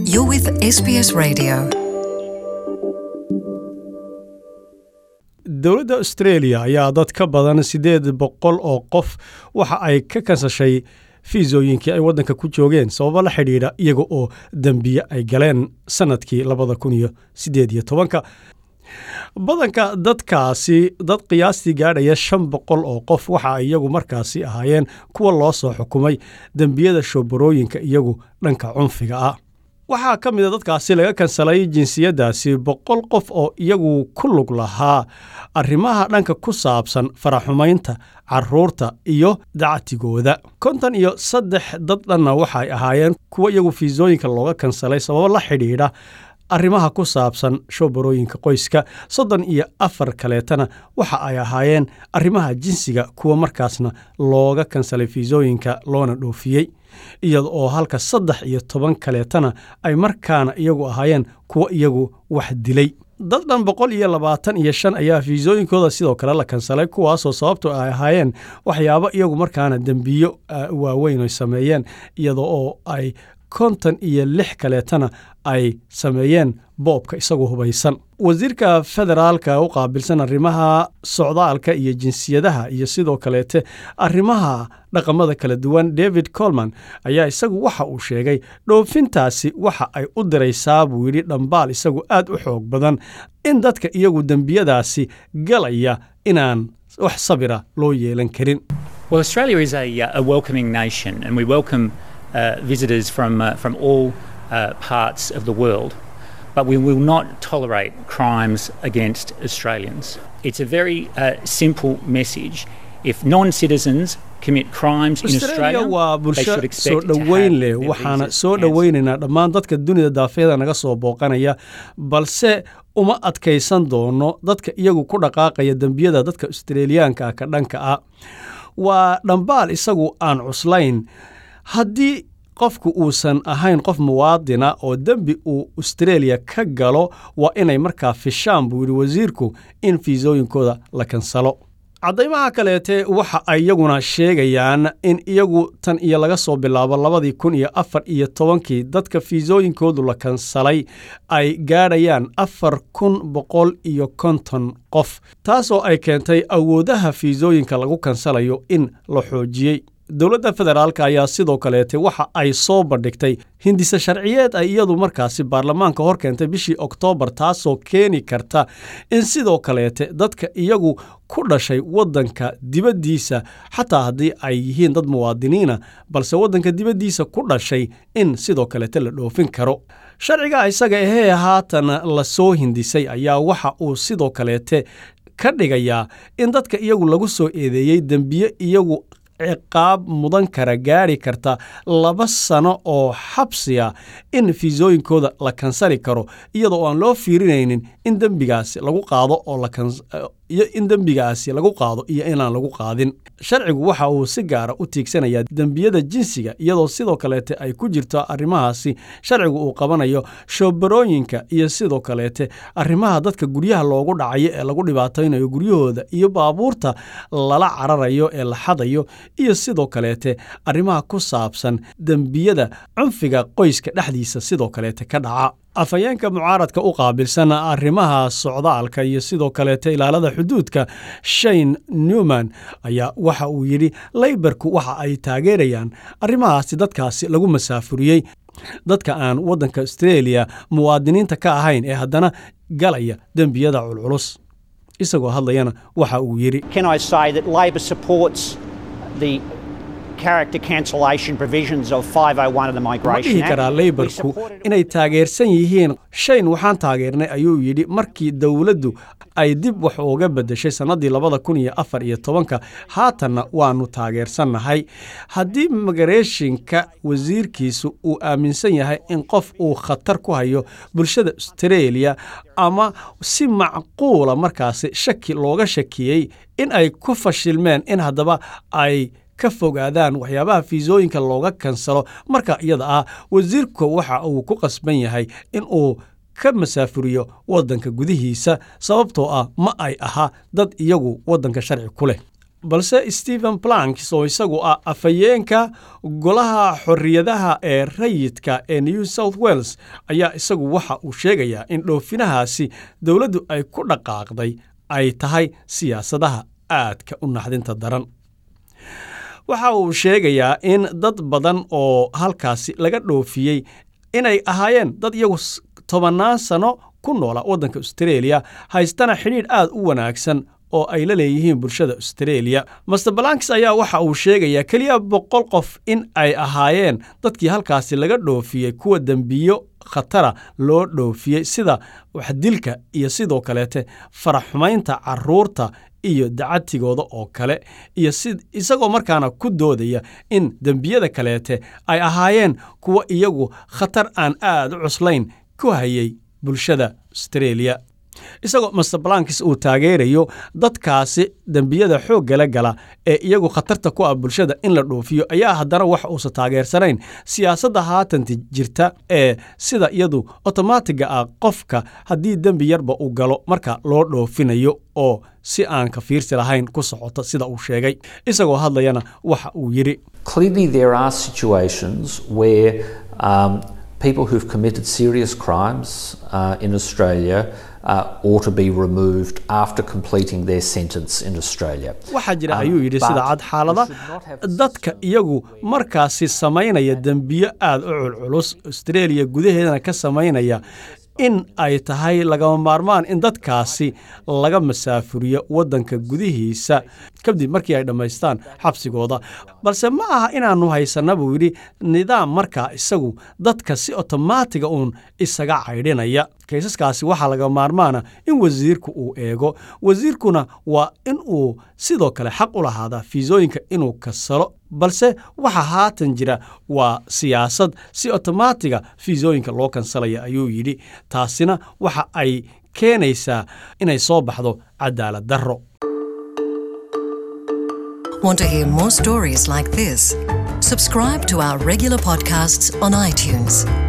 You're with SBS Radio. dowladda australia ayaa dad ka badan siddeed boqol oo qof waxa ay ka kansashay fiisooyinkii ay waddanka ku joogeen sababo la xidhiidha iyaga oo dembiye ay galeen sannadkii labada kun iyo siddeed iyo tobanka badanka dadkaasi dad qiyaastii gaadhaya shan boqol oo qof waxa ay iyagu markaasi ahaayeen kuwa loo soo xukumay dembiyada shoobarooyinka iyagu dhanka cunfiga ah waxaa ka mida dadkaasi laga kansalay jinsiyaddaasi boqol qof oo iyagu ku lug lahaa arrimaha dhanka ku saabsan faraxumaynta caruurta iyo dactigooda konton iyo saddex dad dhanna waxay ahaayeen kuwa iyagu fiisooyinka looga kansalay sababo la xidhiidha arrimaha ku saabsan shoobarooyinka qoyska soddon iyo afar kaleetana waxa ay ahaayeen arrimaha jinsiga kuwa markaasna looga kansalay fiisooyinka loona dhoofiyey iyada oo halka saddex iyo toban kaleetana ay markaana iyagu ahaayeen kuwa iyagu wax dilay dad dhan boqol iyo labaatan iyo shan ayaa fiisooyinkooda sidoo kale la kansalay kuwaasoo sababto ay ahaayeen waxyaabo iyagu markaana dembiyo waaweyn ay sameeyeen iyada oo ay konton iyo lix kaleetana ay sameeyeen boobka isagoo hubaysan wasiirka federaalka u qaabilsan arrimaha socdaalka iyo jinsiyadaha iyo sidoo kaleete arrimaha dhaqamada kala duwan david colman ayaa isagu waxa uu sheegay dhoofintaasi waxa ay u diraysaa buu yidhi dhambaal isagu aad u xoog badan in dadka iyagu dembiyadaasi galaya inaan wax sabira loo yeelan karin Well, Australia is a, uh, a welcoming nation, and we welcome uh, visitors from, uh, from all uh, parts of the world. But we will not tolerate crimes against Australians. It's a very uh, simple message. If non citizens commit crimes in australia Australia, waa they bulsho should soo expect to have dhoweyn leh their waxaana visas soo cancelled. dhoweynaynaa dhammaan dadka dunida daafeeda naga soo booqanaya balse uma adkaysan doono dadka iyagu ku dhaqaaqaya dembiyada dadka australiyaanka ah ka dhanka ah waa dhambaal isagu aan cuslayn haddii qofku uusan ahayn qof muwaadina oo dembi uu australia ka galo waa inay markaa fishaan buu yidhi wasiirku in fiisooyinkooda la kansalo caddaymaha kaleete waxa ay iyaguna sheegayaan in iyagu tan iyo laga soo bilaabo labadii kun iyo afar iyo tobankii dadka fiisooyinkoodu la kansalay ay gaadhayaan afar kun boqol iyo konton qof taasoo ay keentay awoodaha fiisooyinka lagu kansalayo in la xoojiyey dowladda federaalk ayaa sidoo kaleete waxa ay soo bandhigtay hindise sharciyeed ay iyadu markaasi baarlamaanka hor keentay bishii oktoobar taasoo keeni karta in sidoo kaleete dadka iyagu ku dhashay waddanka dibaddiisa xataa haddii ay yihiin dad muwaadiniina balse waddanka dibaddiisa ku dhashay in sidoo kaleete la dhoofin karo sharciga isaga ahee haatan la soo hindisay ayaa waxa uu sidoo kaleete ka dhigayaa in dadka iyagu lagu soo eedeeyey dembiye iyagu ciqaab mudan kara gaadhi karta laba sano oo xabsiya in fiisooyinkooda la kansali karo iyadoo aan loo fiirinaynin in dembigaasi lagu qaado oo la kans- iyo in dembigaasi lagu qaado iyo inaan lagu qaadin sharcigu waxa uu si gaara u tiigsanayaa dembiyada jinsiga iyadoo sidoo kaleete ay ku jirto arrimahaasi sharcigu uu qabanayo shoobarooyinka iyo sidoo kaleete arrimaha dadka guryaha loogu dhacayo ee lagu dhibaataynayo guryahooda iyo baabuurta lala cararayo ee la xadayo iyo sidoo kaleete arrimaha ku saabsan dembiyada cunfiga qoyska dhexdiisa sidoo kaleete ka dhaca afhayeenka mucaaradka u qaabilsan arrimaha socdaalka iyo sidoo kaleete ilaalada xuduudka shane newman ayaa waxa uu yidhi laybarku waxa ay taageerayaan arrimahaasi dadkaasi lagu masaafuriyey dadka aan waddanka australia muwaadiniinta ka ahayn ee haddana galaya dembiyada culculus isagoo hadlayana waxa uu yidhi Can I say that Labor supports the character cancellation provisions of 501 of the ma Migration dhihi Act? karaa We leybarku supported- inay taageersan yihiin shayn waxaan taageernay ayuu yidhi markii dowladdu ay dib wax uga beddeshay sannaddii labada kun iyo afar iyo tobanka haatanna waannu taageersannahay haddii migareeshinka wasiirkiisu uu aaminsan yahay in qof uu khatar ku hayo bulshada australia ama si macquula markaasi shaki looga shakiyey in ay ku fashilmeen in haddaba ay ka fogaadaan waxyaabaha fiisooyinka looga kansalo marka iyada ah wasiirka waxa uu ku qasban yahay in uu ka masaafuriyo waddanka gudihiisa sababtoo ah ma ay aha dad iyagu waddanka sharci ku leh balse stephen planks oo isagu ah afhayeenka golaha xorriyadaha ee rayidka ee new south wales ayaa isagu waxa uu sheegayaa in dhoofinahaasi dowladdu ay ku dhaqaaqday ay tahay siyaasadaha aadka u naxdinta daran waxa uu sheegayaa in dad badan oo halkaasi laga dhoofiyey inay ahaayeen dad iyagu tobannaan sano ku noola waddanka austareeliya haystana xidhiidh aad u wanaagsan oo ay la leeyihiin bulshada austareeliya master balanks ayaa waxa uu sheegayaa keliya boqol qof in ay ahaayeen dadkii halkaasi laga dhoofiyey kuwa dembiyo khatara loo dhoofiyey sida waxdilka iyo sidoo kaleete faraxumaynta carruurta iyo dacatigooda oo kale iyo si isagoo markaana ku doodaya in dembiyada kaleete ay ahaayeen kuwa iyagu khatar aan aad u cuslayn ku hayay bulshada austareeliya isagoo master balankis uu taageerayo dadkaasi dembiyada xooggala gala ee iyagu khatarta ku ah bulshada in la dhoofiyo ayaa haddana wax uusan taageersanayn siyaasadda haatanta jirta ee sida iyadu otomaatiga ah qofka haddii dembi yarba uu galo marka loo dhoofinayo oo si aan ka fiirsi lahayn ku socota sida uu sheegay isagoo hadlayana waxa uu yidhi Clearly, there are situations where um, people who've committed serious crimes uh, in Australia uh, ought to be removed after completing their sentence in Australia. waxaa jira Um, ayuu yidhi but sida cad xaalada we should not have a dadka iyagu markaasi samaynaya dembiyo aad u culculus austraeliya gudaheedana ka samaynaya in ay tahay lagama maarmaan in dadkaasi laga masaafuriyo waddanka gudihiisa kadib markii ay dhammaystaan xabsigooda balse ma aha inaannu haysanna buu yidhi nidaam markaa isagu dadka si otomaatiga uun isaga caydhinaya kaysaskaasi waxaa laga maarmaana in wasiirku uu eego wasiirkuna waa in uu sidoo kale xaq u lahaadaa fiisooyinka inuu kasalo balse waxa haatan jira waa siyaasad si otomaatiga fiisooyinka loo kansalaya ayuu yidhi taasina waxa ay keenaysaa inay soo baxdo cadaalad darro Want to hear more stories like this? Subscribe to our regular podcasts on iTunes.